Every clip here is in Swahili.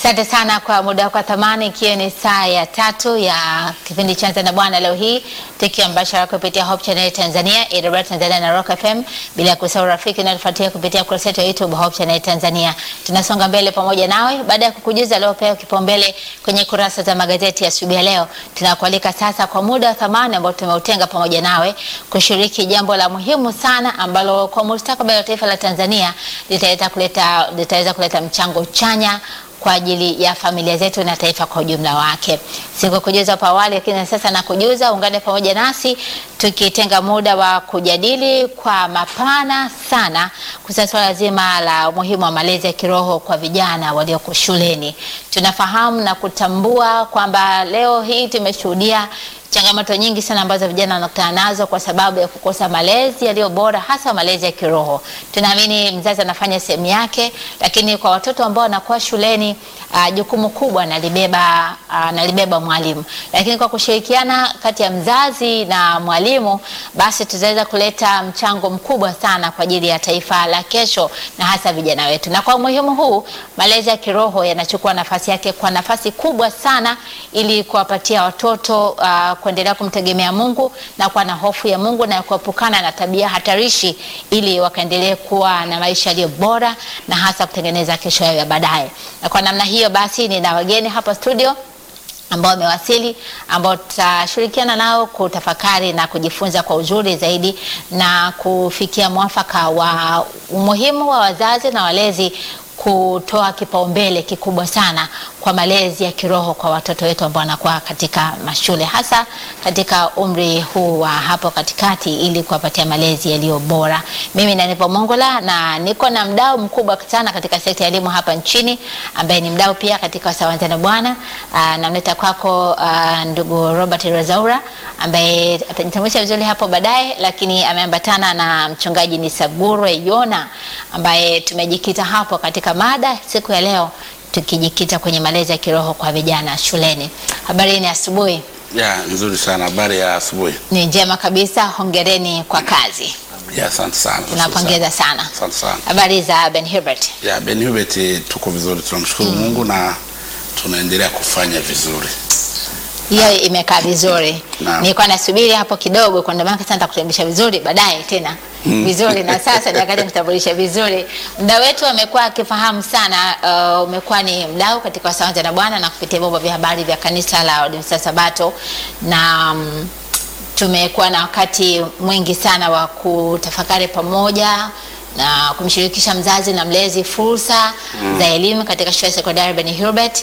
Asante sana kwa muda wako wa thamani, ikiwa ni saa ya tatu ya kipindi cha Anza na Bwana leo hii tukiwa mbashara kupitia Hope Channel Tanzania, AWR Tanzania na Rock FM, bila ya kusahau rafiki inayofuatia kupitia kurasa yetu ya YouTube Hope Channel Tanzania. Tunasonga mbele pamoja nawe baada ya kukujuza leo pewa kipaumbele kwenye kurasa za magazeti ya asubuhi ya leo. Tunakualika sasa kwa muda wa thamani ambao tumeutenga pamoja nawe kushiriki jambo la muhimu sana ambalo kwa mustakabali wa taifa la Tanzania litaweza kuleta litaweza kuleta mchango chanya kwa ajili ya familia zetu na taifa kwa ujumla wake. Sikukujuza hapo awali, lakini sasa nakujuza. Ungane pamoja nasi tukitenga muda wa kujadili kwa mapana sana kuhusu swala zima la umuhimu wa malezi ya kiroho kwa vijana walioko shuleni. Tunafahamu na kutambua kwamba leo hii tumeshuhudia changamoto nyingi sana ambazo vijana wanakutana nazo kwa sababu ya kukosa malezi yaliyo bora, hasa malezi ya kiroho. Tunaamini mzazi anafanya sehemu yake, lakini kwa watoto ambao wanakuwa shuleni uh, jukumu kubwa nalibeba uh, nalibeba mwalimu. Lakini kwa kushirikiana kati ya mzazi na mwalimu, basi tutaweza kuleta mchango mkubwa sana kwa ajili ya taifa la kesho na hasa vijana wetu. Na kwa umuhimu huu, malezi ya kiroho yanachukua nafasi yake kwa nafasi kubwa sana, ili kuwapatia watoto uh, kuendelea kumtegemea Mungu na kuwa na hofu ya Mungu na kuepukana na tabia hatarishi ili wakaendelee kuwa na maisha yaliyo bora na hasa kutengeneza kesho yao ya baadaye. Na kwa namna hiyo basi, nina wageni hapa studio ambao wamewasili ambao tutashirikiana nao kutafakari na kujifunza kwa uzuri zaidi na kufikia mwafaka wa umuhimu wa wazazi na walezi kutoa kipaumbele kikubwa sana kwa malezi ya kiroho kwa watoto wetu ambao wanakuwa katika mashule hasa katika umri huu wa hapo katikati, ili kuwapatia malezi yaliyo bora. Mimi nanipo Mongola na niko na mdau mkubwa sana katika sekta ya elimu hapa nchini ambaye ni mdau pia katika Sawanza na Bwana. Namleta kwako aa, ndugu Robert Rozaura ambaye atajitambulisha vizuri hapo baadaye, lakini ameambatana na mchungaji Nisabure Yona ambaye tumejikita hapo katika mada siku ya leo tukijikita kwenye malezi ya kiroho kwa vijana shuleni. Habari ni asubuhi. Ya, nzuri sana. Habari ya asubuhi. Ni njema kabisa, hongereni kwa kazi. Ya, asante sana. Tunapongeza sana. Asante sana. Habari za Ben Hubert? Ya, Ben Hubert tuko vizuri, tunamshukuru Mungu na tunaendelea kufanya vizuri. Hiyo imekaa vizuri. Naam. Nilikuwa nasubiri hapo kidogo kwa ndio maana sasa nitakutambulisha vizuri baadaye tena. Vizuri na sasa ni wakati kutambulisha vizuri. Mdau wetu amekuwa akifahamu sana uh, umekuwa ni mdau katika Sawanza na Bwana na kupitia vyombo vya habari vya kanisa la Waadventista Sabato na um, tumekuwa na wakati mwingi sana wa kutafakari pamoja na kumshirikisha mzazi na mlezi fursa za elimu katika shule ya sekondari Ben Hubert,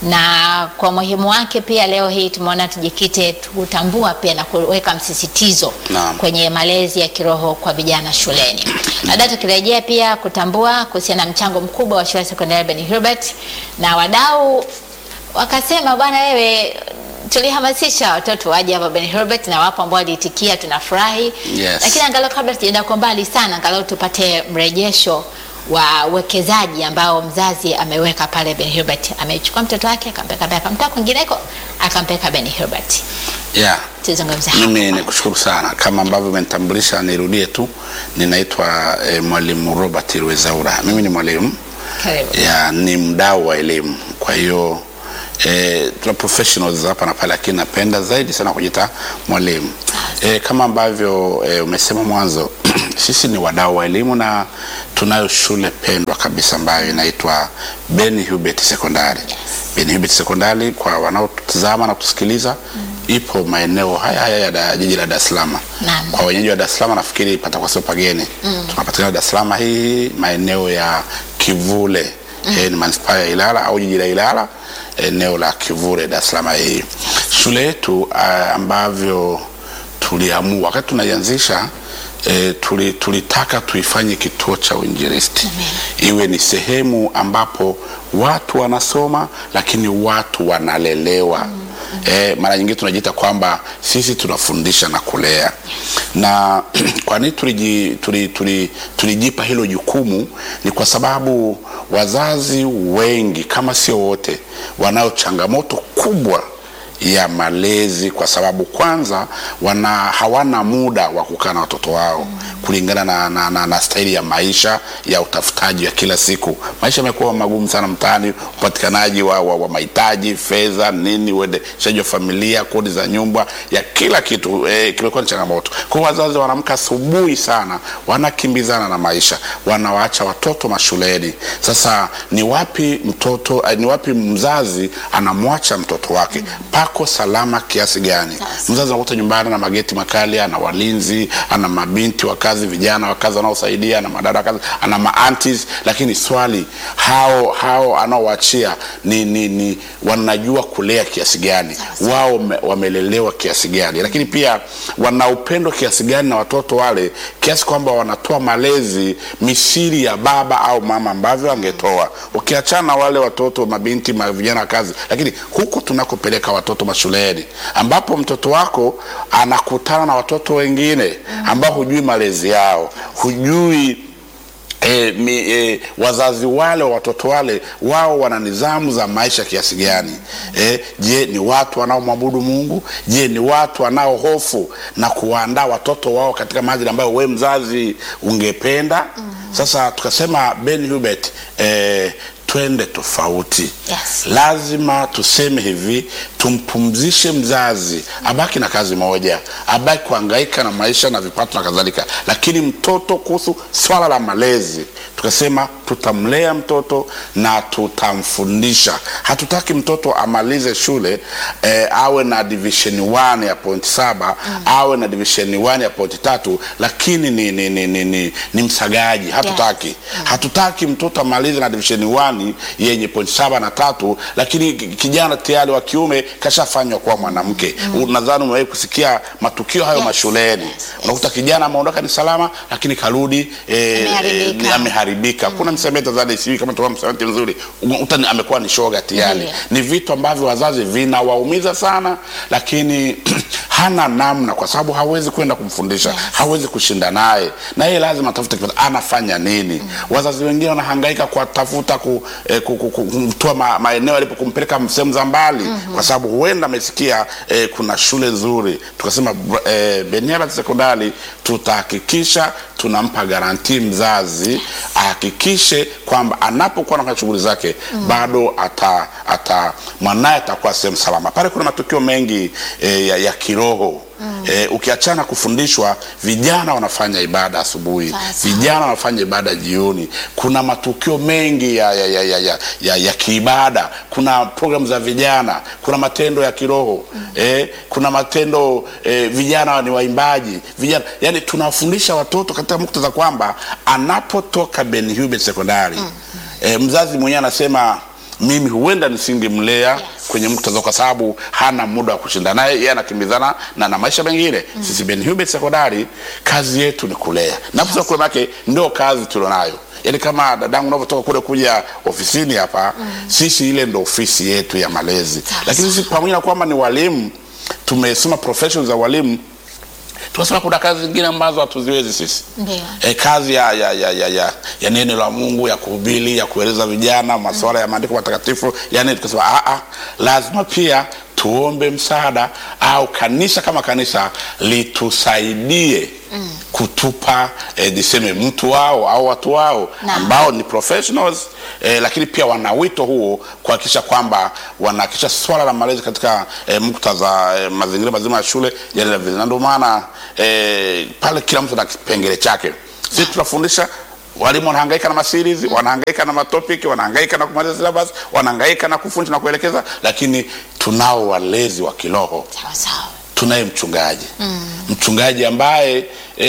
na kwa umuhimu wake pia leo hii tumeona tujikite kutambua pia na kuweka msisitizo Naam. kwenye malezi ya kiroho kwa vijana shuleni. Baadaye tukirejea pia kutambua kuhusiana na mchango mkubwa wa shule ya sekondari Ben Hubert, na wadau wakasema, bwana wewe tulihamasisha watoto waje hapa Ben Hubert na wapo ambao waliitikia, tunafurahi Yes. lakini angalau kabla tujaenda kwa mbali sana, angalau tupate mrejesho wa uwekezaji ambao mzazi ameweka pale Ben Hubert. Amechukua mtoto wake akampeka pale, akamtoa kwingineko akampeka Ben Hubert. Ya, Tuzungumze hapo. mimi nikushukuru sana. Kama ambavyo umenitambulisha, nirudie tu, ninaitwa eh, mwalimu Robert Rwezaura. Mimi ni mwalimu Karibu. ya ni mdau wa elimu, kwa hiyo eh, tuna professionals hapa na pale, lakini napenda zaidi sana kujita mwalimu eh, kama ambavyo eh, umesema mwanzo sisi ni wadau wa elimu na tunayo shule pendwa kabisa ambayo inaitwa Ben Hubert Sekondari. Ben Hubert Sekondari kwa wanaotutazama na kutusikiliza ipo maeneo haya haya ya da- jiji la Dar es Salaam. Naam. Kwa wenyeji wa Dar es Salaam nafikiri patakuwa sio pageni. Tunapatikana Dar es Salaam hii maeneo ya Kivule eh, ni manispaa ya Ilala au jiji la Ilala eneo la Kivule Dar es Salaam hii. Shule yetu ah, ambavyo tuliamua wakati tunaianzisha E, tuli, tulitaka tuifanye kituo cha uinjilisti iwe ni sehemu ambapo watu wanasoma lakini watu wanalelewa. E, mara nyingine tunajiita kwamba sisi tunafundisha na kulea, na kwa nini tuliji, tuli, tuli, tulijipa hilo jukumu? Ni kwa sababu wazazi wengi kama sio wote wanao changamoto kubwa ya malezi, kwa sababu kwanza wana hawana muda wa kukaa na watoto wao kulingana na, na, na, na staili ya maisha ya utafutaji wa kila siku. Maisha yamekuwa magumu sana mtaani, upatikanaji wa, wa, wa mahitaji, fedha, nini, uendeshaji wa familia, kodi za nyumba, ya kila kitu eh, kimekuwa ni changamoto. Kwa hiyo wazazi wanaamka asubuhi sana, wanakimbizana na maisha, wanawaacha watoto mashuleni. Sasa ni wapi mtoto eh, ni wapi mzazi anamwacha mtoto wake pako salama kiasi gani? Sasa. Mzazi anakuta nyumbani na mageti makali, ana walinzi, ana mabinti wa kazi, vijana wa kazi wanaosaidia, ana madada wa kazi, ana maantis, lakini swali hao hao anaowaachia ni, ni, ni wanajua kulea kiasi gani? Wao wame- wamelelewa kiasi gani? Lakini pia wana upendo kiasi gani na watoto wale, kiasi kwamba wanatoa malezi misiri ya baba au mama ambavyo angetoa, ukiachana na wale watoto mabinti ma vijana wa kazi, lakini huku tunakopeleka watoto mashuleni, ambapo mtoto wako anakutana na watoto wengine ambao hujui malezi yao, hujui E, mi, e, wazazi wale wa watoto wale wao wana nidhamu za maisha kiasi gani? E, je, ni watu wanaomwabudu Mungu? Je, ni watu wanaohofu na kuwaandaa watoto wao katika maadili ambayo we mzazi ungependa? Sasa tukasema Ben Hubert, e, twende tofauti Yes. lazima tuseme hivi, tumpumzishe mzazi, abaki na kazi moja, abaki kuhangaika na maisha na vipato na kadhalika, lakini mtoto, kuhusu swala la malezi, tukasema tutamlea mtoto na tutamfundisha. Hatutaki mtoto amalize shule eh, awe na division 1 ya point saba awe na division 1 ya point tatu, lakini ni, ni, ni, ni, ni, ni msagaji. Hatutaki hatutaki mtoto amalize na division 1 yenye point saba na tatu, lakini ki- kijana tayari wa kiume kashafanywa kuwa mwanamke. Nadhani umewahi kusikia matukio hayo Yes, mashuleni. yes, yes. Unakuta kijana ameondoka ni salama, lakini karudi eh, Ameharibika. eh, ni- ameharibika. Kuna msamiati Tanzania, sijui kama tuwa msamiati mzuri, unakuta ni- amekuwa ni shoga tayari. Ndiyo. Ni vitu ambavyo wazazi vinawaumiza sana, lakini hana namna, kwa sababu hawezi kwenda kumfundisha Yes. hawezi kushinda naye, na yeye lazima atafute kipato. Anafanya nini? Wazazi wengine wanahangaika kuwatafuta ku, eh, ku, ku, ku, kumtoa ma, maeneo alipo kumpeleka sehemu za mbali kwa sababu huenda amesikia eh, kuna shule nzuri. Tukasema br- eh, Beniara Sekondari tutahakikisha tunampa garanti mzazi ahakikishe kwamba anapokuwa anafanya shughuli zake bado ata, ata mwanaye atakuwa sehemu salama. Pale kuna matukio mengi eh, ya, ya kiroho Eh, ukiachana kufundishwa, vijana wanafanya ibada asubuhi, Sasa. vijana wanafanya ibada jioni. Kuna matukio mengi ya, ya, ya, ya, ya, ya, ya kiibada, kuna programu za vijana, kuna matendo ya kiroho eh, kuna matendo eh, vijana ni waimbaji vijana, yani tunawafundisha watoto katika muktadha kwamba anapotoka Ben Hubert Sekondari eh, mzazi mwenyewe anasema mimi huenda nisingemlea kwenye muktadha kwa sababu hana muda wa kushinda naye, yeye anakimbizana na, na maisha mengine. Sisi Ben Hubert Sekondari kazi yetu ni kulea, na kusema kweli yake ndio kazi tulionayo. Yaani kama dadangu unavyotoka kule kuja ofisini hapa, sisi ile ndo ofisi yetu ya malezi, lakini sisi pamoja na kwamba ni walimu, tumesoma profession za walimu, tunasema kuna kazi zingine ambazo hatuziwezi sisi Ndio. e, kazi ya, ya, ya, ya, ya, ya neno la Mungu ya kuhubiri ya kueleza vijana masuala ya maandiko matakatifu, yani tukasema a a, lazima pia tuombe msaada au kanisa kama kanisa litusaidie kutupa eh, niseme mtu wao au watu wao Naam. ambao ni professionals eh, lakini pia wana wito huo kuhakikisha kwamba wanahakikisha swala la malezi katika eh, muktadha eh, mazingira mazima ya shule yanaenda vizuri, na ndio maana eh, pale kila mtu na kipengele chake. Sisi tunafundisha walimu wanahangaika na maseries, wanahangaika na matopic, wanahangaika na kumaliza syllabus, wanahangaika na kufundisha na kuelekeza, lakini tunao walezi wa kiroho Sawa sawa. tunaye mchungaji mchungaji ambaye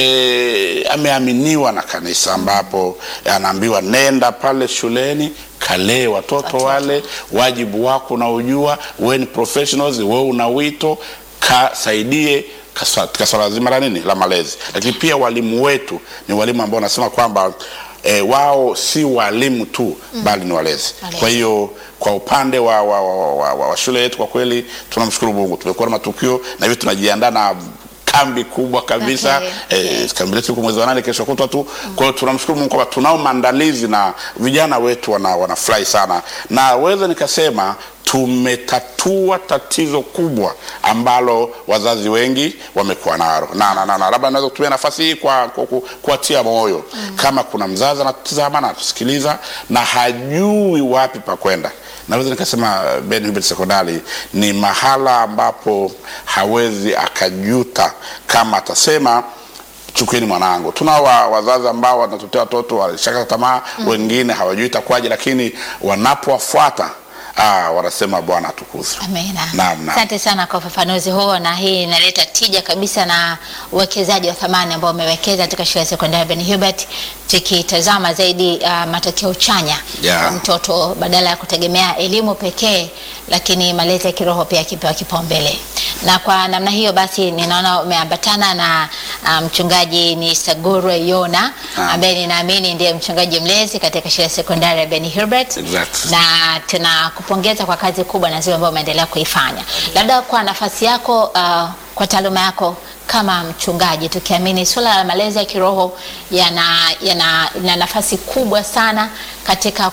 e, ameaminiwa na kanisa ambapo anaambiwa nenda pale shuleni kalee watoto Watoto. wale wajibu wako unaojua wewe ni professionals wewe una wito kasaidie kaswa- katika swala zima la nini la malezi lakini pia walimu wetu ni walimu ambao wanasema kwamba E, wao si walimu tu bali ni walezi. Walezi. Kwa hiyo kwa upande wa, wa, wa, wa, wa, wa shule yetu kwa kweli tunamshukuru Mungu, tumekuwa na matukio na hivyo tunajiandaa na kambi kubwa kabisa Okay. eh, kambi letu iko mwezi wa nane kesho kutwa tu. Kwa hiyo tunamshukuru Mungu kwamba tunao maandalizi na vijana wetu wana wanafurahi sana, na weza nikasema tumetatua tatizo kubwa ambalo wazazi wengi wamekuwa nalo na, na, na, na labda naweza kutumia nafasi hii kwa, kwa, kwa, kuwatia moyo mm. kama kuna mzazi anatutazama na atusikiliza na hajui wapi pa kwenda naweza nikasema uh, Ben Hubert Sekondari ni mahala ambapo hawezi akajuta kama atasema chukueni mwanangu. Tunao wa- wazazi ambao wanatutea watoto walishaka tamaa mm. wengine hawajui itakuwaje, lakini wanapowafuata ah, wanasema Bwana atukuzwe. Amina. Naam, naam. Asante sana kwa ufafanuzi huo, na hii inaleta tija kabisa na uwekezaji wa thamani ambao umewekeza katika shule ya sekondari Ben Hubert, tukitazama zaidi uh, matokeo chanya Yeah. kwa mtoto badala ya kutegemea elimu pekee, lakini malezi ya kiroho pia yakipewa kipaumbele. Na kwa namna hiyo basi, ninaona umeambatana na uh, mchungaji ni Sagurwe Yona Naam. ambaye ninaamini ndiye mchungaji mlezi katika shule ya sekondari ya Ben Hubert Exactly. na tunakupongeza kwa kazi kubwa na zile ambayo umeendelea kuifanya. Labda kwa nafasi yako, uh, kwa taaluma yako kama mchungaji, tukiamini suala la malezi ya kiroho yana, yana, yana nafasi kubwa sana katika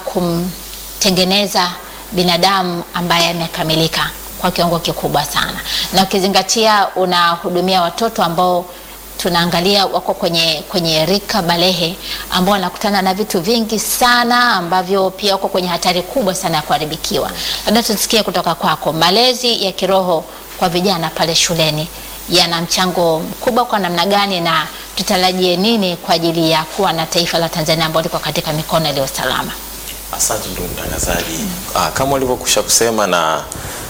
kumtengeneza binadamu ambaye amekamilika kwa kiwango kikubwa sana, na ukizingatia unahudumia watoto ambao tunaangalia wako kwenye, kwenye rika balehe ambao wanakutana na vitu vingi sana ambavyo pia wako kwenye hatari kubwa sana ya kuharibikiwa. Labda tusikie kutoka kwako, malezi ya kiroho kwa vijana pale shuleni yana mchango mkubwa kwa namna gani, na tutarajie nini kwa ajili ya kuwa na taifa la Tanzania ambalo liko katika mikono iliyo salama? Asante ndugu mtangazaji. Ah, kama ulivyokusha kusema na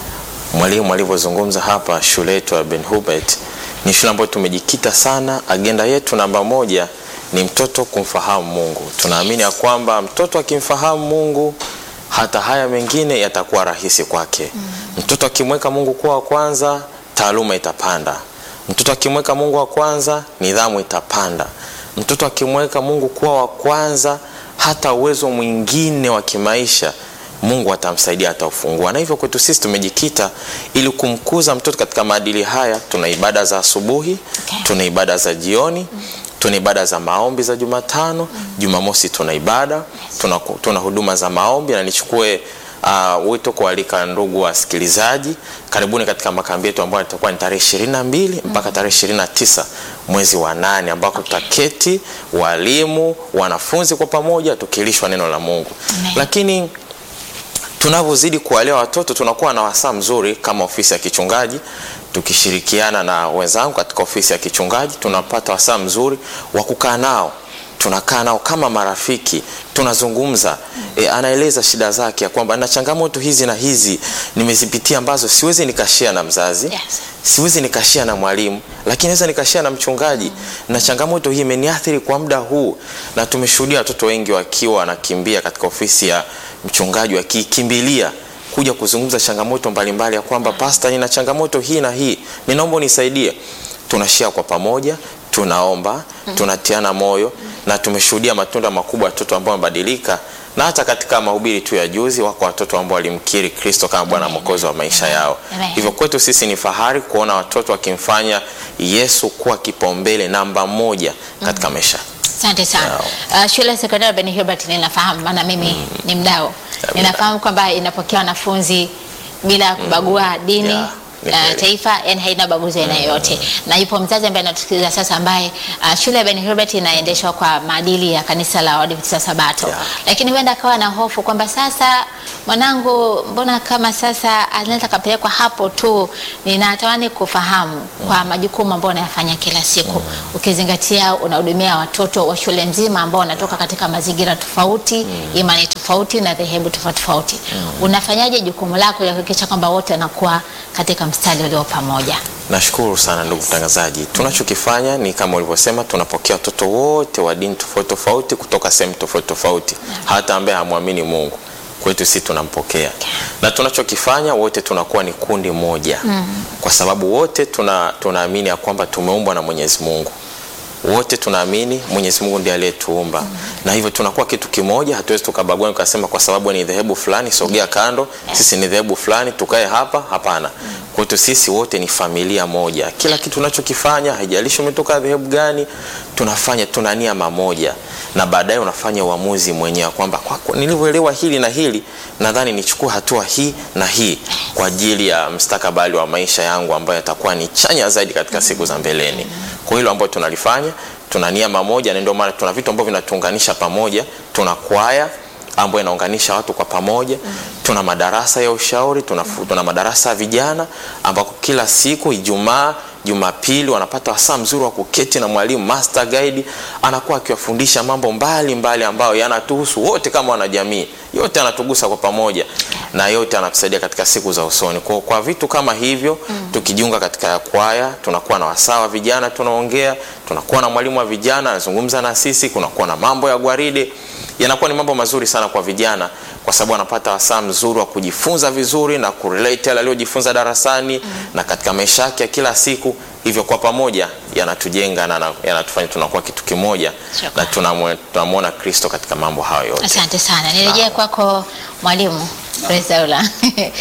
mwalimu alivyozungumza hapa, shule yetu ya Ben Hubert ni shule ambayo tumejikita sana. Agenda yetu namba moja ni mtoto kumfahamu Mungu. Tunaamini ya kwamba mtoto akimfahamu Mungu hata haya mengine yatakuwa rahisi kwake. Mtoto akimweka Mungu kuwa wa kwanza, taaluma itapanda. Mtoto akimweka Mungu wa kwanza, nidhamu itapanda. Mtoto akimweka Mungu kuwa wa kwanza, hata uwezo mwingine wa kimaisha Mungu atamsaidia, ataufungua. Na hivyo kwetu sisi tumejikita ili kumkuza mtoto katika maadili haya. Tuna ibada za asubuhi, Okay. tuna ibada za jioni, tuna ibada za maombi za Jumatano, Jumamosi tuna ibada, tuna, tuna huduma za maombi na nichukue uh, wito kualika ndugu wasikilizaji, karibuni katika makambi yetu ambayo itakuwa ni tarehe ishirini na mbili mpaka tarehe ishirini na tisa mwezi wa nane ambako tutaketi walimu, wanafunzi kwa pamoja tukilishwa neno la Mungu. Amen. Lakini tunavyozidi kuwalea watoto tunakuwa na wasaa mzuri kama ofisi ya kichungaji tukishirikiana na wenzangu katika ofisi ya kichungaji tunapata wasaa mzuri wa kukaa nao tunakaa nao kama marafiki tunazungumza e, anaeleza shida zake ya kwamba na changamoto hizi na hizi nimezipitia ambazo siwezi nikashia na mzazi Yes. siwezi nikashia na mwalimu lakini naweza nikashia na mchungaji na changamoto hii imeniathiri kwa muda huu na tumeshuhudia watoto wengi wakiwa wanakimbia katika ofisi ya mchungaji wakikimbilia kuja kuzungumza changamoto mbalimbali ya kwamba pasta nina changamoto hii na hii ninaomba unisaidie tunashia kwa pamoja tunaomba tunatiana moyo na tumeshuhudia matunda makubwa ya watoto ambao wamebadilika na hata katika mahubiri tu ya juzi wako watoto ambao walimkiri kristo kama bwana mwokozi wa maisha yao Amen. hivyo kwetu sisi ni fahari kuona watoto wakimfanya yesu kuwa kipaumbele namba moja katika maisha Asante sana. Uh, shule ya sekondari Ben Hubert ninafahamu, maana mimi ni mdau. Ninafahamu kwamba inapokea wanafunzi bila kubagua dini Yeah, ni uh, kweli. taifa, yani haina ubaguzi aina yoyote. Na yupo mzazi ambaye anatusikiliza sasa, ambaye uh, shule ya Ben Hubert inaendeshwa kwa maadili ya kanisa la Waadventista Sabato, Yeah. lakini huenda akawa na hofu kwamba sasa mwanangu, mbona kama sasa anaweza kapelekwa hapo tu. Ninatamani kufahamu kwa majukumu ambayo unayafanya kila siku, ukizingatia unahudumia watoto wa shule nzima ambao wanatoka katika mazingira tofauti, imani tofauti na dhehebu tofauti tofauti. Unafanyaje jukumu lako la kuhakikisha kwamba wote wanakuwa katika mstari ulio pamoja? nashukuru sana ndugu mtangazaji tunachokifanya ni kama ulivyosema tunapokea watoto wote wa dini tofauti tofauti kutoka sehemu tofauti tofauti hata ambaye hamwamini mungu kwetu si tunampokea na tunachokifanya wote tunakuwa ni kundi moja kwa sababu wote tuna tunaamini ya kwamba tumeumbwa na mwenyezi mungu wote tunaamini mwenyezi mungu ndiye aliyetuumba na hivyo tunakuwa kitu kimoja hatuwezi tukabagua tukasema kwa sababu ni dhehebu fulani sogea kando sisi ni dhehebu fulani tukae hapa hapana kwetu sisi wote ni familia moja kila kitu tunachokifanya haijalishi umetoka dhehebu gani tunafanya tuna nia mamoja na baadaye unafanya uamuzi mwenyewe kwamba kwa, kwa, nilivyoelewa hili na hili nadhani nichukue hatua hii na hii kwa ajili ya mstakabali wa maisha yangu ambayo yatakuwa ni chanya zaidi katika siku za mbeleni kwa hilo ambayo tunalifanya tuna nia moja na ndio maana tuna vitu ambavyo vinatuunganisha pamoja tuna kwaya ambayo inaunganisha watu kwa pamoja mm. tuna madarasa ya ushauri tuna, tuna madarasa ya vijana ambako kila siku ijumaa jumapili wanapata wasaa mzuri wa kuketi na mwalimu master guide anakuwa akiwafundisha mambo mbalimbali mbali ambayo yanatuhusu wote kama wanajamii yote anatugusa kwa pamoja na yote anatusaidia katika siku za usoni kwa, kwa vitu kama hivyo mm. tukijiunga katika kwaya tunakuwa na wasaa wa vijana tunaongea tunakuwa na mwalimu wa vijana anazungumza na sisi kunakuwa na mambo ya gwaride yanakuwa ni mambo mazuri sana kwa vijana kwa sababu anapata wasaa mzuri wa kujifunza vizuri na kurelate yale aliyojifunza darasani mm. na katika maisha yake ya kila siku hivyo kwa pamoja yanatujenga na yanatufanya tunakuwa kitu kimoja Shukrani. na tunamwona kristo katika mambo hayo yote Asante sana. Nirejee kwako mwalimu Rezaula.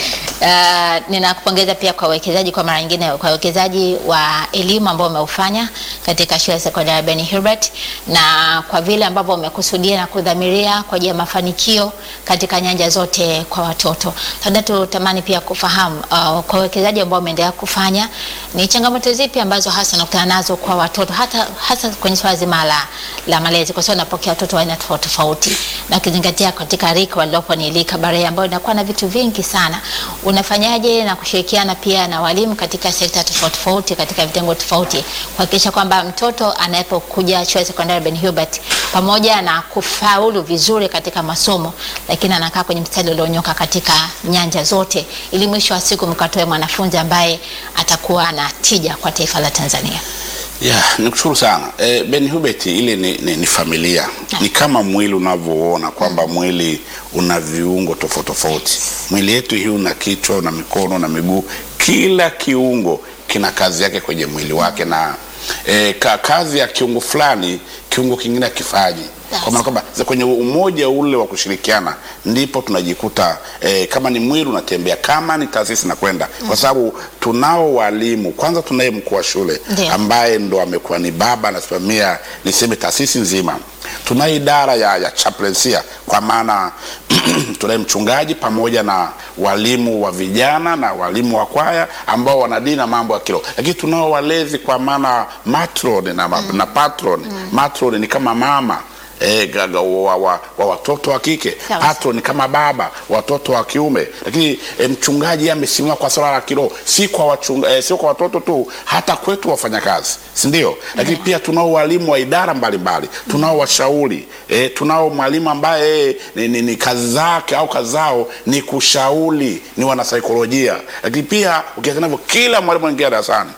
Uh, ninakupongeza pia kwa uwekezaji kwa mara nyingine kwa uwekezaji wa elimu ambao umeufanya katika shule ya sekondari Ben Hubert na kwa vile ambavyo umekusudia na kudhamiria kwa ajili ya mafanikio katika nyanja zote kwa watoto. Labda tutamani pia kufahamu uh, kwa uwekezaji ambao umeendelea kufanya ni changamoto zipi ambazo hasa unakutana nazo kwa watoto hata hasa kwenye swala zima la, la malezi kwa sababu napokea watoto wa aina tofauti tofauti na ukizingatia katika rika walilopo ni rika bare ambayo inakuwa na vitu vingi sana. Unafanyaje na kushirikiana pia na walimu katika sekta tofauti tofauti katika vitengo tofauti kuhakikisha kwamba mtoto anapokuja shule ya sekondari Ben Hubert pamoja na kufaulu vizuri katika masomo, lakini anakaa kwenye mstari ulionyoka katika nyanja zote, ili mwisho wa siku mkatoe mwanafunzi ambaye atakuwa na tija kwa taifa la Tanzania. Yeah, nikushukuru sana e, Ben Hubert ile ni, ni, ni familia ni kama mwili unavyoona kwamba mwili una viungo tofauti tofauti. Mwili yetu hii una kichwa, una mikono na miguu, kila kiungo kina kazi yake kwenye mwili wake na e, ka, kazi ya kiungo fulani kiungo kingine akifanyi kwa maana kwamba za kwenye umoja ule wa kushirikiana ndipo tunajikuta eh, kama ni mwili unatembea, kama ni taasisi nakwenda mm. kwa sababu tunao walimu. Kwanza tunaye mkuu wa shule Ndiyo. ambaye ndo amekuwa ni baba anasimamia niseme taasisi nzima. Tunayo idara ya, ya chaplainsia kwa maana tunaye mchungaji pamoja na walimu wa vijana na walimu wa kwaya ambao wanadili na mambo ya kiroho, lakini tunao walezi kwa maana matron na, mm. na patron mm. matron ni kama mama E, gaga, wa, wa, wa watoto wa kike Sawa. patron ni kama baba watoto wa kiume lakini e, mchungaji yeye amesimama kwa swala la kiroho si kwa wachunga, e, sio kwa watoto tu hata kwetu wafanyakazi si ndio lakini pia tunao walimu wa idara mbalimbali tunao washauri e, tunao mwalimu ambaye ni, ni, ni kazi zake au kazi zao ni kushauri ni wanasaikolojia lakini pia ukiangalia hivyo kila mwalimu anaingia darasani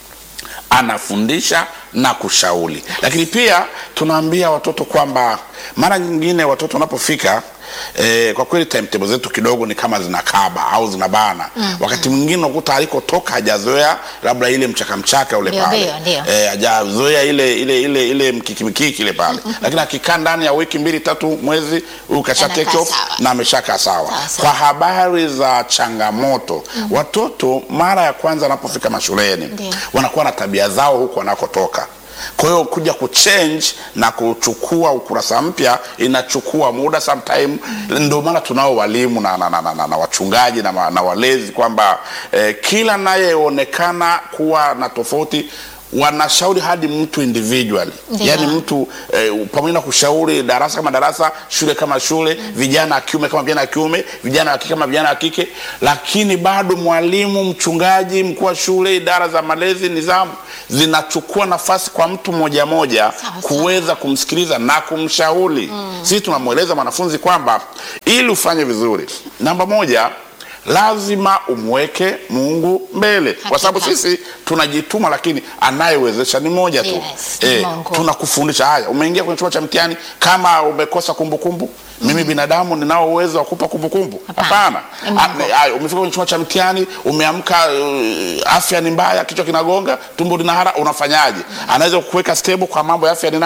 anafundisha na kushauri lakini pia tunaambia watoto kwamba mara nyingine watoto wanapofika Eh, kwa kweli timetable zetu kidogo ni kama zinakaba au zinabana mm, wakati mwingine unakuta alikotoka hajazoea labda ile mchaka mchaka ule Ndio, pale ndio, ndio. eh, hajazoea ile ile ile ile mkiki mkiki ile pale lakini akikaa ndani ya wiki mbili tatu mwezi huyu kasha Anakaa take off sawa. na ameshakaa sawa Sawa, sawa. kwa habari za changamoto watoto mara ya kwanza wanapofika mashuleni Ndio. wanakuwa na tabia zao huku wanakotoka kwa hiyo kuja kuchange na kuchukua ukurasa mpya inachukua muda sometime ndio maana tunao walimu na, na, na, na, na, na wachungaji na, ma- na walezi kwamba eh, kila nayeonekana kuwa na tofauti wanashauri hadi mtu individually Ndio. yaani mtu eh, pamoja na kushauri darasa kama darasa shule kama shule vijana wa kiume kama vijana wa kiume vijana wa kike kama vijana wa kike lakini bado mwalimu mchungaji mkuu wa shule idara za malezi nidhamu zinachukua nafasi kwa mtu moja moja Sawa, sawa. kuweza kumsikiliza na kumshauri sisi tunamweleza mwanafunzi kwamba ili ufanye vizuri namba moja lazima umweke mungu mbele kwa sababu Hakika. sisi tunajituma lakini anayewezesha ni moja tu Yes, ni Eh, Mungu. tunakufundisha haya umeingia kwenye chumba cha mtihani kama umekosa kumbukumbu mimi binadamu ninao uwezo wa kupa kumbukumbu Hapana. hapana Ni Mungu. Ah, ne- haya, umefika kwenye chumba cha mtihani umeamka uh, afya ni mbaya kichwa kinagonga tumbo linahara unafanyaje anaweza kukuweka stable kwa mambo ya afya ni nani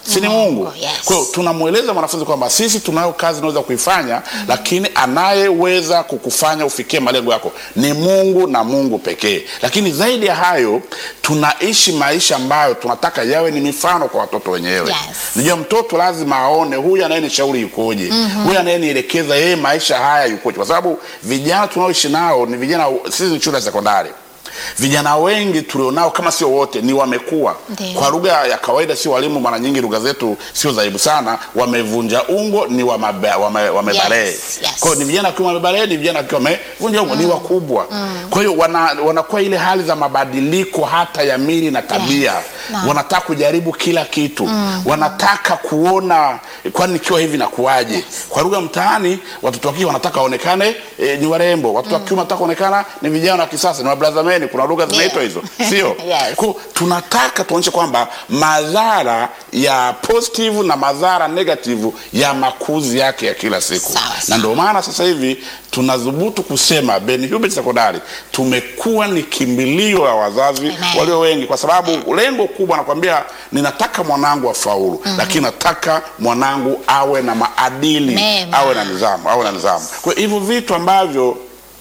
si ni Mungu. yes. Kwa hiyo tunamweleza mwanafunzi kwamba sisi tunayo kazi tunaweza kuifanya, lakini anayeweza kukufanya ufikie malengo yako ni Mungu na Mungu pekee. Lakini zaidi ya hayo, tunaishi maisha ambayo tunataka yawe ni mifano kwa watoto wenyewe. Yes. Unajua mtoto lazima aone huyu anayenishauri yukoje, huyu anayenielekeza yeye maisha haya yukoje, kwa sababu vijana tunaoishi nao ni vijana, sisi ni shule ya sekondari vijana wengi tulionao kama sio wote ni wamekuwa Ndiyo. kwa lugha ya kawaida, si walimu. Mara nyingi lugha zetu sio dhaibu sana, wamevunja ungo, ni wamabe- wame- wamebalee. Yes, yes. Kwa hiyo ni vijana wakiwa wamebalee, ni vijana wakiwa wamevunja ungo, ni wakubwa. Kwa hiyo wana, wanakuwa ile hali za mabadiliko hata ya mili na tabia Naam. wanataka kujaribu kila kitu wanataka kuona kwani nikiwa hivi nakuwaje kwa lugha mtaani watoto wa kike wanataka waonekane e, ni warembo watoto wa kiume wanataka kuonekana ni vijana wa kisasa ni mabrazameni kuna lugha zinaitwa hizo sio Yes. Kwa hiyo tunataka tuonyeshe kwamba madhara ya positive na madhara negative ya makuzi yake ya kila siku Sawa, na sawa. ndio maana sasa hivi tunadhubutu kusema Ben Hubert Sekondari tumekuwa ni kimbilio la wazazi Amen. walio wengi, kwa sababu lengo kubwa nakwambia, ninataka mwanangu afaulu, lakini nataka mwanangu awe na maadili, Mema. awe na nidhamu, awe na nidhamu. Kwa hiyo hivyo vitu ambavyo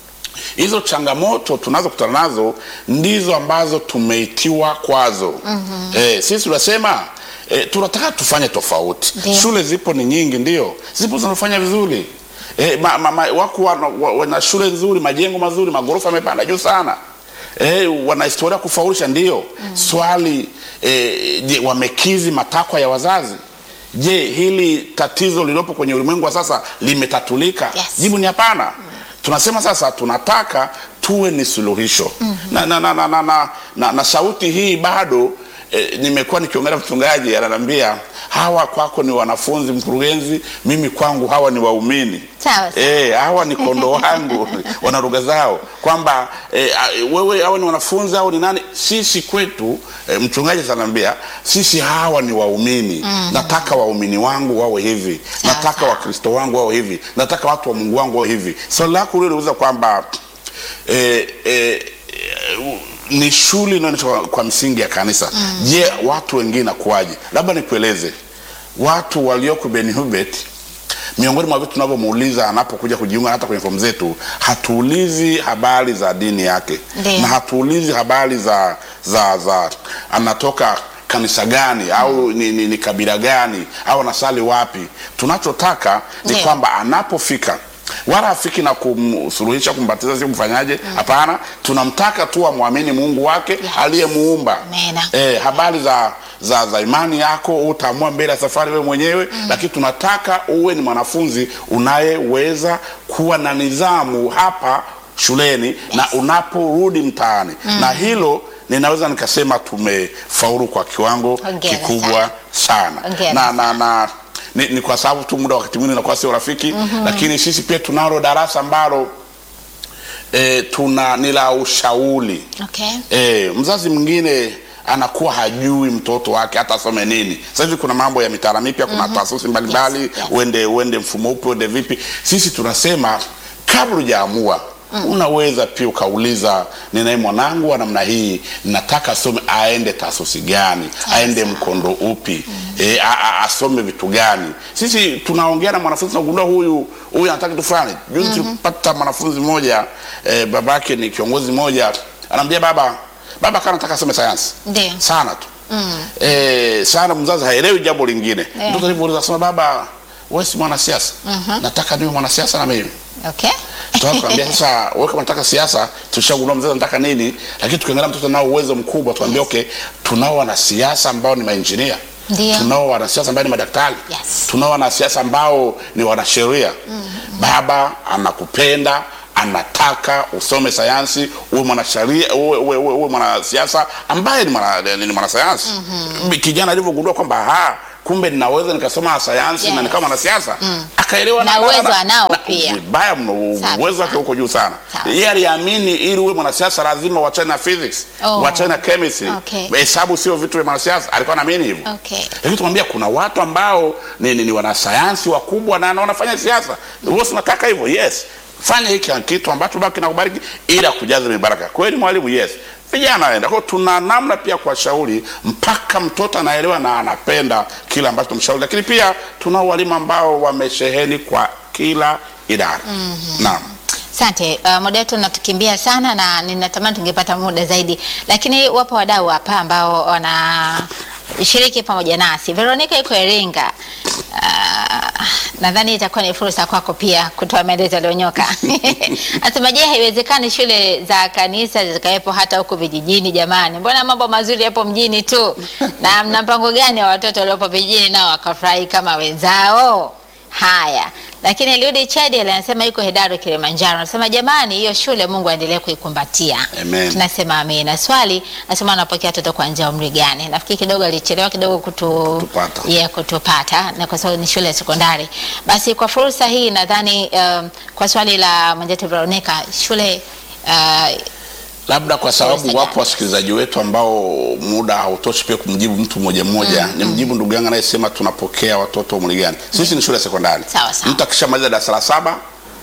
hizo changamoto tunazokutana nazo ndizo ambazo tumeitiwa kwazo. Eh, sisi tunasema eh, tunataka tufanye tofauti. Ndio. Shule zipo ni nyingi, ndio zipo zinafanya vizuri eh, ma, ma, ma, wako wana, wa- wana shule nzuri, majengo mazuri, magorofa yamepanda juu sana. Eh, wana historia kufaulisha ndio. Swali eh, je, wamekizi matakwa ya wazazi? Je, hili tatizo lililopo kwenye ulimwengu wa sasa limetatulika? Yes. Jibu ni hapana. Tunasema sasa tunataka tuwe ni suluhisho na, na, na, na, na, na, na, na sauti hii bado eh, nimekuwa nikiongea na mchungaji ananiambia hawa kwako ni wanafunzi mkurugenzi, mimi kwangu hawa ni waumini. Sawa, sawa. Eh, hawa ni kondo wangu wana lugha zao kwamba eh, a- wewe hawa ni wanafunzi au ni nani? Sisi kwetu eh, mchungaji ananiambia sisi hawa ni waumini. Nataka waumini wangu wawe hivi, Sawa, nataka sawa. wakristo wangu wawe hivi, nataka watu wa Mungu wangu wawe hivi. Swali lako lile liuliza kwamba eh, eh, eh, ni shule inaonyesha kwa, kwa msingi ya kanisa. Je, watu wengine nakuwaje? Labda nikueleze watu walioko Ben Hubert miongoni mwa vitu tunavyomuuliza anapokuja kujiunga hata kwenye fomu zetu, hatuulizi habari za dini yake Ndiyo. na hatuulizi habari za za za anatoka kanisa gani au ni, ni, ni kabila gani au anasali wapi. Tunachotaka ni Ndiyo. kwamba anapofika wala afiki na kumsuluhisha kumbatiza, si kumfanyaje? Hapana, tunamtaka tu amwamini Mungu wake aliyemuumba. Amena. Eh, habari za, za, za imani yako utaamua mbele ya safari wewe mwenyewe lakini tunataka uwe ni mwanafunzi unayeweza kuwa na nidhamu hapa shuleni na unaporudi mtaani na hilo ninaweza nikasema tumefaulu kwa kiwango Hongera kikubwa sana, Hongera na, na, na ni, ni kwa sababu tu muda wakati mwingine inakuwa sio rafiki lakini sisi pia tunalo darasa ambalo e, tuna ni la ushauri Okay. E, mzazi mwingine anakuwa hajui mtoto wake hata asome nini. Sasa hivi kuna mambo ya mitaala mipya, kuna taasisi mbalimbali, Yes, yes. uende uende mfumo upi, uende vipi. Sisi tunasema kabla hujaamua unaweza pia ukauliza, ninaye mwanangu wa namna hii, nataka asome, aende taasisi gani, aende mkondo upi, e, a, a, asome vitu gani. Sisi tunaongea na mwanafunzi tunagundua huyu huyu anataka kitu fulani. Juzi tulipata mwanafunzi mmoja e, babake ni kiongozi mmoja, anaambia baba baba kana nataka asome sayansi Ndio. sana tu eh, sana mzazi haelewi jambo lingine Eh. mtoto alivyouliza sema baba wewe si mwanasiasa nataka niwe mwanasiasa na mimi Okay. tukamwambia sasa wewe kama unataka siasa tushagundua mzazi anataka nini lakini tukiangalia mtoto nao uwezo mkubwa tuambia okay tunao wanasiasa ambao ni mainjinia Ndio. tunao wanasiasa ambao ni madaktari Yes. tunao wanasiasa ambao ni wanasheria baba anakupenda anataka usome sayansi uwe mwanasheria uwe, uwe, uwe, uwe mwanasiasa ambaye ni mwana- ni mwanasayansi kijana alivyogundua kwamba ha kumbe ninaweza nikasoma sayansi na Yes. nikawa mwanasiasa akaelewa Na uwezo anao pia. vibaya mno Sawa, uwezo wake sawa. huko juu sana Sawa. yeye aliamini ili uwe mwanasiasa lazima uachane na physics Oh. uachane na chemistry Okay. hesabu sio vitu vya mwanasiasa alikuwa anaamini hivyo Okay. lakini tumwambia kuna watu ambao ni, ni, ni wanasayansi wakubwa na na wanafanya siasa wewe unataka hivyo yes fanya hiki kitu ambacho baba kinakubariki ili akujaze mibaraka kweli mwalimu yes vijana waenda. Kwa hiyo tuna namna pia kuwashauri mpaka mtoto anaelewa na anapenda kile ambacho tumshauri, lakini pia tuna walimu ambao wamesheheni kwa kila idara. Naam. Asante. Uh, muda wetu unatukimbia sana na ninatamani tungepata muda zaidi, lakini wapo wadau hapa ambao wanashiriki pamoja nasi. Veronica yuko Iringa. Uh, nadhani itakuwa ni fursa kwako pia kutoa maelezo yaliyonyoka. Anasema je, haiwezekani shule za kanisa zikawepo hata huko vijijini? Jamani, mbona mambo mazuri yapo mjini tu, na mna mpango gani wa watoto waliopo vijijini nao wakafurahi kama wenzao? Haya, lakini Eliudi Chadi anasema yuko Hedaru Kilimanjaro, anasema jamani, hiyo shule Mungu aendelee kuikumbatia. Amen. Tunasema amina. Swali anasema anapokea watoto kuanzia umri gani? Nafikiri kidogo alichelewa kidogo kutu, Kutupata. yeah, kutupata na kwa sababu ni shule ya sekondari. Basi kwa fursa hii nadhani um, kwa swali la mwenzetu Veronica, shule uh, labda kwa sababu Fursa wapo gani? wasikilizaji wetu ambao muda hautoshi pia kumjibu mtu mmoja mmoja ni mjibu ndugu yangu anayesema tunapokea watoto umri gani sisi ni shule ya sekondari Sawa, sawa. mtu akishamaliza darasa la saba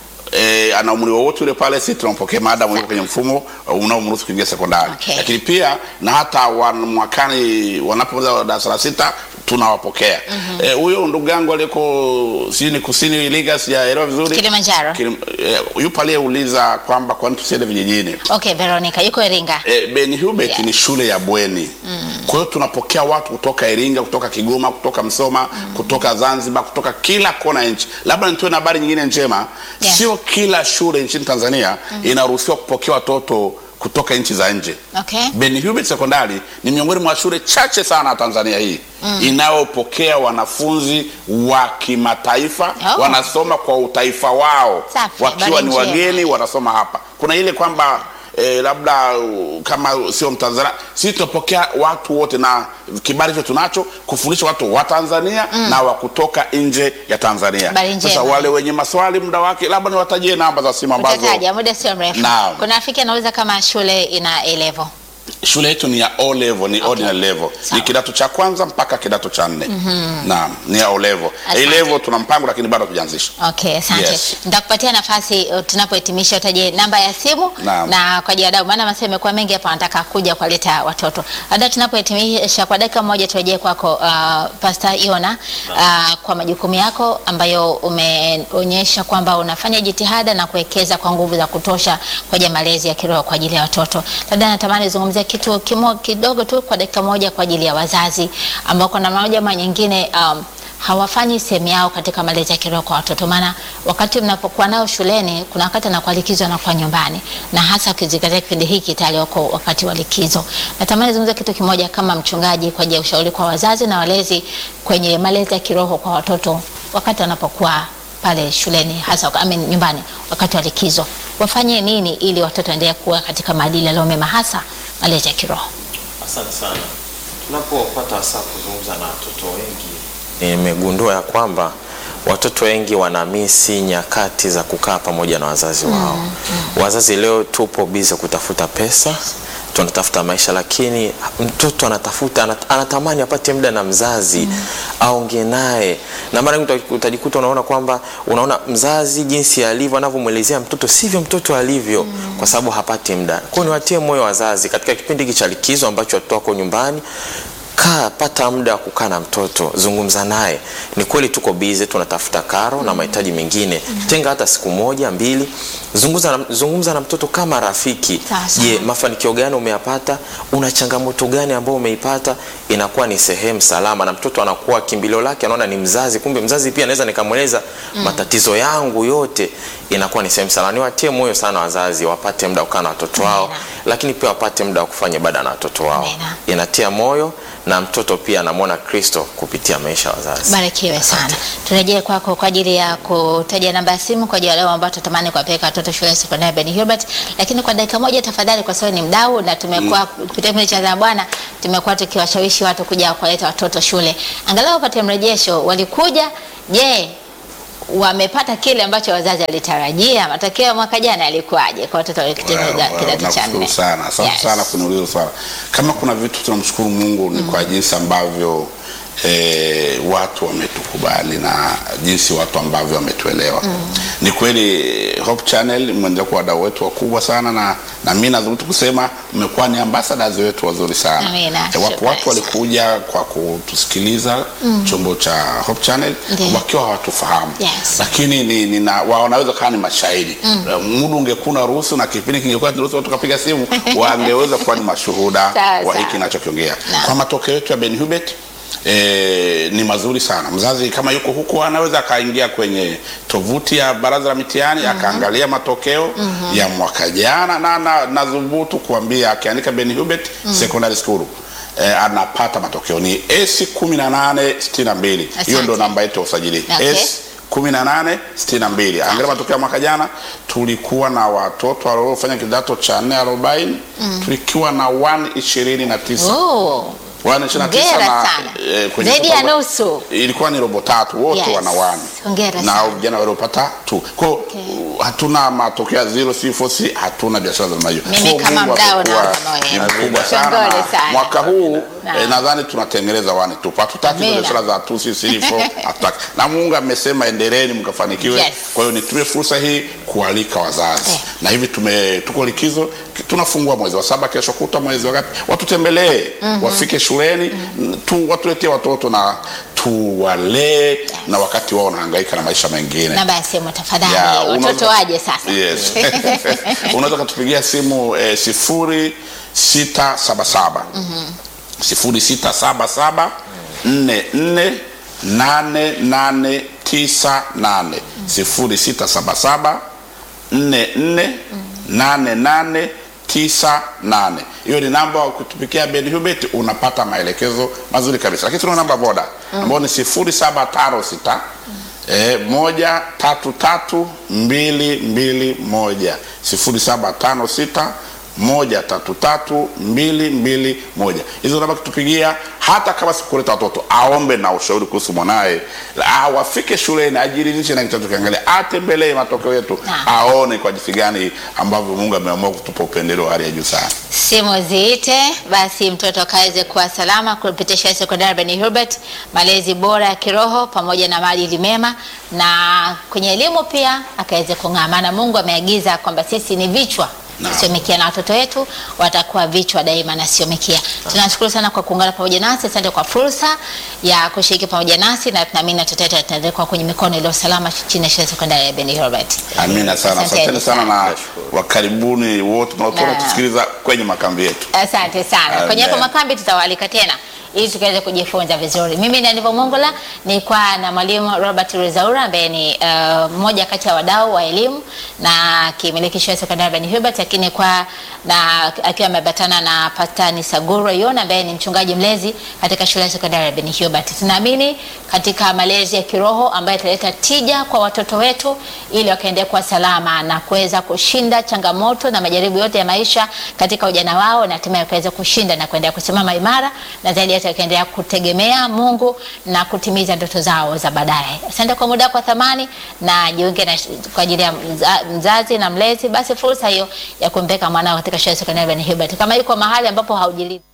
E, ana umri wowote ule pale, si tunampokea maadamu yuko kwenye mfumo uh, unaomruhusu kuingia sekondari Okay. lakini pia na hata wan, mwakani wanapomaliza darasa la sita tunawapokea Eh, huyo ndugu yangu aliyeko sijui ni kusini Iringa, sijaelewa vizuri Kilimanjaro. Kilim, eh, yupo aliyeuliza kwamba kwani tusiende vijijini okay, Veronica yuko Iringa. E, Ben Hubert Yeah. ni shule ya bweni kwa hiyo tunapokea watu kutoka Iringa, kutoka Kigoma, kutoka Msoma, kutoka Zanzibar, kutoka kila kona ya nchi. Labda nitoe na habari nyingine njema, Yeah. sio kila shule nchini Tanzania inaruhusiwa kupokea watoto kutoka nchi za nje. Okay. Ben Hubert Sekondari ni miongoni mwa shule chache sana Tanzania hii inayopokea wanafunzi wa kimataifa Oh. wanasoma kwa utaifa wao Safi, wakiwa habari ni njema. wageni wanasoma hapa. Kuna ile kwamba eh, labda uh, kama sio Mtanzania, sisi tunapokea watu wote, na kibali hicho tunacho kufundisha watu wa Tanzania na wa kutoka nje ya Tanzania. Habari njema. Sasa wale wenye maswali muda wake, labda niwatajie namba za simu ambazo Utataja muda sio mrefu. Naam. Kuna rafiki anauliza kama shule ina A level. shule yetu ni ya O level, ni ordinary level, Sawa. ni kidato cha kwanza mpaka kidato cha nne. Naam, ni ya O level. A Asante. level tuna mpango lakini bado hatujaanzisha. Okay, asante. Yes. Nitakupatia nafasi uh, tunapohitimisha utaje namba ya simu Naam. na kwa ajili ya wadau, maana masema imekuwa mengi hapa, wanataka kuja kuwaleta watoto. Labda tunapohitimisha kwa dakika moja, turejee kwako uh, Pastor Iona uh, kwa majukumu yako ambayo umeonyesha kwamba unafanya jitihada na kuwekeza kwa nguvu za kutosha kwa ajili ya malezi ya kiroho kwa ajili ya watoto. Labda natamani zungumzia kitu kimo, kidogo tu kwa dakika moja kwa ajili ya wazazi ambao kwa namna moja ama nyingine um, hawafanyi sehemu yao katika malezi ya kiroho kwa watoto. Maana wakati mnapokuwa nao shuleni, kuna wakati anakuwa likizo anakuwa nyumbani, na hasa ukizingatia kipindi hiki tayari wako wakati wa likizo. Natamani zungumza kitu kimoja kama mchungaji kwa ajili ya ushauri kwa wazazi na walezi kwenye malezi ya kiroho kwa watoto wakati wanapokuwa pale shuleni, hasa I mean, nyumbani wakati wa likizo, wafanye nini ili watoto waendelee kuwa katika maadili yaliyo mema, hasa malezi ya kiroho? Asante sana. Tunapopata wasaa kuzungumza na watoto wengi, nimegundua ya kwamba watoto wengi wanamisi nyakati za kukaa pamoja na wazazi wao. Wazazi leo tupo bize kutafuta pesa, tunatafuta maisha, lakini mtoto anatafuta anat, anatamani apate muda na mzazi aongee naye, na mara nyingi uta- utajikuta unaona kwamba unaona mzazi jinsi alivyo anavyomwelezea mtoto sivyo mtoto alivyo, kwa sababu hapati muda. Kwa hiyo niwatie moyo wazazi katika kipindi hiki cha likizo ambacho watoto wako nyumbani kaa pata muda wa kukaa na mtoto zungumza naye ni kweli tuko bize tunatafuta karo na mahitaji mengine tenga hata siku moja mbili zungumza na, zungumza na mtoto kama rafiki Sawa, sawa. je mafanikio gani umeyapata una changamoto gani ambayo umeipata inakuwa ni sehemu salama na mtoto anakuwa kimbilio lake anaona ni mzazi kumbe mzazi pia naweza nikamweleza matatizo yangu yote inakuwa ni sehemu salama niwatie moyo sana wazazi wapate muda wa kukaa na watoto wao Amina. lakini pia wapate muda wa kufanya ibada na watoto wao Amina. inatia moyo na mtoto pia anamwona kristo kupitia maisha ya wazazi Barikiwe sana. Turejee kwako kwa ajili ya kutaja namba ya simu kwa ajili ya leo ambao tutamani kuwapeleka watoto shule ya sekondari Ben Hubert, lakini kwa dakika moja tafadhali, kwa sababu ni mdau na tumekuwa kupitia kipindi cha Zaa Bwana tumekuwa tukiwashawishi watu kuja kuwaleta watoto shule, angalau wapate mrejesho. Walikuja, je, wamepata kile ambacho wazazi walitarajia? Matokeo ya mwaka jana yalikuwaje kwa watoto waliohitimu Well, well, kidato cha nakushukuru nne? sana asante Yes. sana kuniuliza swala kama kuna vitu tunamshukuru mungu ni kwa jinsi ambavyo eh, watu wametukubali na jinsi watu ambavyo wametuelewa Ni kweli Hope Channel mmeendelea kuwa wadau wetu wakubwa sana, na na mimi nadhubutu kusema mmekuwa ni ambassadors wetu wazuri sana. Amina, Eh, Wapo shukrani watu walikuja kwa kutusikiliza chombo cha Hope Channel Ndiyo. wakiwa hawatufahamu Yes. lakini ni, ni na, wa- wanaweza kawa ni mashahidi mm. Muda ungekuwa na ruhusu na kipindi kingekuwa ruhusu watu kapiga simu wangeweza kuwa ni mashuhuda Sawa, wa sawa. hiki ninachokiongea. Naam. Kwa matokeo yetu ya Ben Hubert E, ni mazuri sana. Mzazi kama yuko huku anaweza akaingia kwenye tovuti ya Baraza la Mitihani akaangalia matokeo ya mwaka jana, na na nadhubutu kuambia akiandika Ben Hubert Secondary School e, anapata matokeo ni S 1862 hiyo Asante. ndo namba yetu ya usajili Okay. S 1862. Angalia matokeo ya mwaka jana, tulikuwa na watoto waliofanya kidato cha 4 arobaini, tulikuwa na 129 Oh, Wana ishirini na tisa Hongera na, sana. eh, kwenye Zaidi total- ya nusu. ilikuwa ni robo tatu wote Yes. wana wani Hongera na sana. vijana waliopata tu kwa hiyo, uh, hatuna matokeo ya zero si four si hatuna biashara za namna hiyo Mimi Kwa kama Mungu mdau amekuwa naona moyo. ni mkubwa sana Kongole na sana. mwaka huu Naam. eh, nadhani tunatengeneza wani tu hatutaki Amina. biashara za two six three four hatutaki na Mungu amesema endeleeni mkafanikiwe Yes. kwa hiyo nitumie fursa hii kualika wazazi Eh. na hivi tume tuko likizo tunafungua mwezi wa saba kesho kuta mwezi wa ngapi watutembelee wafike shuleni tu watuletee watoto na tuwalee na wakati wao wanahangaika na maisha mengine namba ya simu tafadhali, Ya, watoto unaweza- waje sasa. yes. unaweza ukatupigia simu eh, sifuri sita saba saba sifuri sita saba saba nne nne nane nane tisa nane sifuri sita saba saba nne nne nane nane tisa nane hiyo ni namba wa kutupikia Ben Hubert unapata maelekezo mazuri kabisa lakini tuna namba boda ambayo ni sifuri saba tano sita eh, moja tatu tatu mbili mbili moja sifuri saba tano sita moja tatu tatu mbili mbili moja hizo namba kutupigia hata kama sikuleta watoto aombe na ushauri kuhusu mwanaye Ah, wafike shuleni ajiridhishe na kitabu kiangalia atembelee matokeo yetu Naam. aone kwa jinsi gani ambavyo mungu ameamua kutupa upendeleo wa hali ya juu sana simu ziite basi mtoto akaweze kuwa salama kupitia shule ya sekondari Ben Hubert, malezi bora ya kiroho pamoja na maadili mema, na kwenye elimu pia akaweze kung'aa, maana Mungu ameagiza kwamba sisi ni vichwa Naam. sio mikia, na watoto wetu watakuwa vichwa daima na sio mikia. Tunashukuru sana kwa kuungana pamoja nasi, asante kwa fursa ya kushiriki pamoja nasi, na tunaamini watoto wetu wataendelea kuwa kwenye mikono iliyo salama chini ya shule ya sekondari ya Ben Hubert. amina sana Asanteni asanteni sana na Nashukuru. wakaribuni wote tunaotuona Naam. tusikiliza kwenye makambi yetu Asante sana. Amen. Kwenye hapo makambi tutawaalika tena ili tukaweze kujifunza vizuri. Mimi ni Anivo Mongola, nilikuwa na mwalimu Robert Rezaura ambaye ni uh, mmoja kati ya wadau wa elimu na kimiliki shule ya sekondari Ben Hubert, lakini kwa na akiwa amebatana na Pastor Saguro Yona ambaye ni mchungaji mlezi katika shule ya sekondari ya Ben Hubert. Tunaamini katika malezi ya kiroho ambayo italeta tija kwa watoto wetu ili wakaendelea kuwa salama na kuweza kushinda changamoto na majaribu yote ya maisha katika ujana wao na hatimaye kuweza kushinda na kuendelea kusimama imara na zaidi yote wakaendelea kutegemea Mungu na kutimiza ndoto zao za baadaye. Asante kwa muda wako wa thamani na jiunge na kwa ajili ya mza- mzazi na mlezi, basi fursa hiyo ya kumpeka mwanao katika shule ya sekondari Ben Hubert kama yuko mahali ambapo haujili